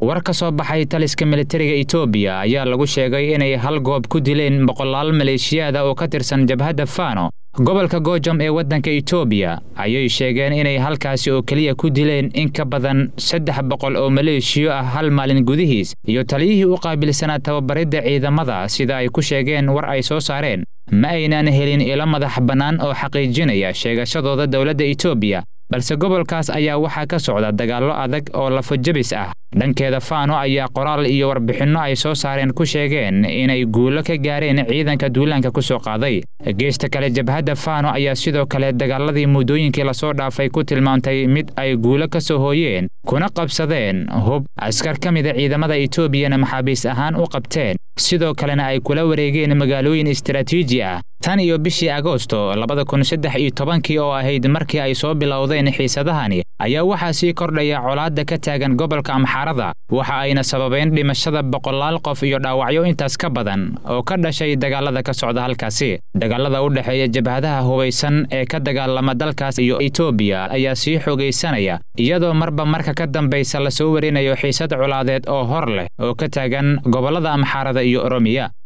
war ka soo baxay taliska militariga etoobiya ayaa lagu sheegay inay hal goob ku dileen boqolaal maleeshiyaada oo ka tirsan jabhadda fano gobolka goojam ee waddanka etoobiya ayay sheegeen inay halkaasi oo keliya ku dileen in ka badan saddex boqol oo maleeshiyo ah hal maalin gudihiis iyo taliyihii u qaabilsanaa tababaridda ciidamada sida ay ku sheegeen war ay soo saareen ma aynaan helin ilo madax bannaan oo xaqiijinaya sheegashadooda dowladda etoobiya balse gobolkaas ayaa waxaa ka socda dagaallo adag oo lafojabis ah dhankeeda faano ayaa qoraal iyo warbixinno ay soo saareen ku sheegeen inay guulo ka gaareen ciidanka duulaanka ku soo qaaday geesta kale jabhadda faano ayaa sidoo kale dagaaladii muddooyinkii lasoo dhaafay ku tilmaamtay mid ay guulo ka soo hooyeen kuna qabsadeen hub askar ka mida ciidamada etoobiyana maxaabiis ahaan u qabteen sidoo kalena ay kula wareegeen magaalooyin istaraatiiji ah tan iyo bishii agoosto labada kun saddex iyo tobankii oo ahayd markii ay soo bilowdeen xiisadahani ayaa waxaa sii kordhaya colaadda ka taagan gobolka amxaarada waxa ayna sababeen dhimashada boqolaal qof iyo dhaawacyo intaas ka badan oo ka dhashay dagaalada ka socda halkaasi dagaalada u dhexeeya jabhadaha hubaysan ee ka dagaalama dalkaas iyo etoobiya ayaa sii xoogaysanaya iyadoo marba marka ka dambaysa lasoo warinayo xiisad colaadeed oo hor leh oo ka taagan gobollada amxaarada iyo oromiya